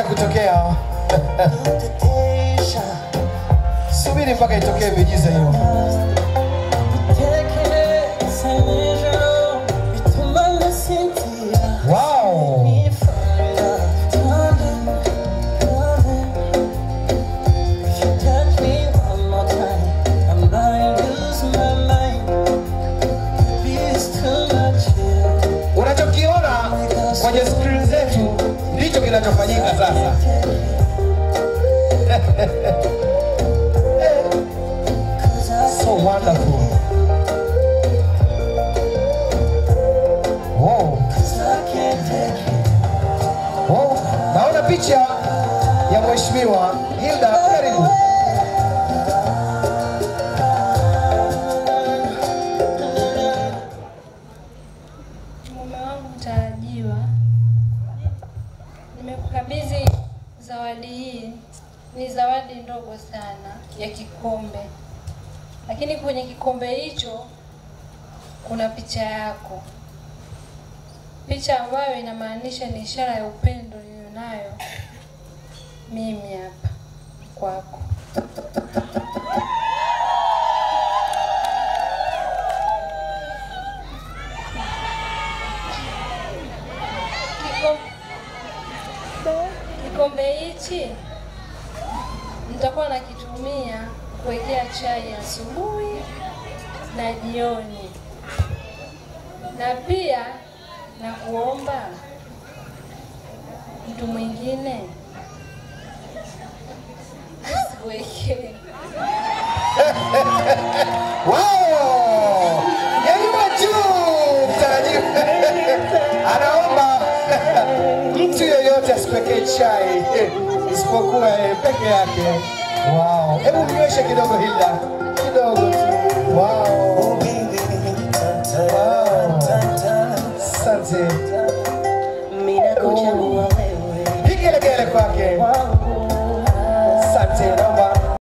kutokea. Subiri mpaka itokee miujiza hiyo. Wow. Unachokiona kwenye skrini zetu ndicho kinachofanyika sasa. so wonderful. Wow. Wow. Naona picha ya mheshimiwa Hilda, karibu. Mume wangu mtarajiwa, nimekukabidhi zawadi hii. Ni zawadi ndogo sana ya kikombe, lakini kwenye kikombe hicho kuna picha yako, picha ambayo inamaanisha ni ishara ya upendo nilionayo mimi hapa kwako. Kikom- Kikombe hichi nitakuwa nakitumia kuwekea chai asubuhi na jioni, na pia na kuomba mtu mwingine asiwekee Wow! Nyanyua juu mtarajiwa. Anaomba mtu yeyote asipekee chai isipokuwa yeye peke yake. Wow! Hebu mnyweshe kidogo Hilda. Kidogo tu. Wow. Wow. Asante. Pigelegele kwake. Asante.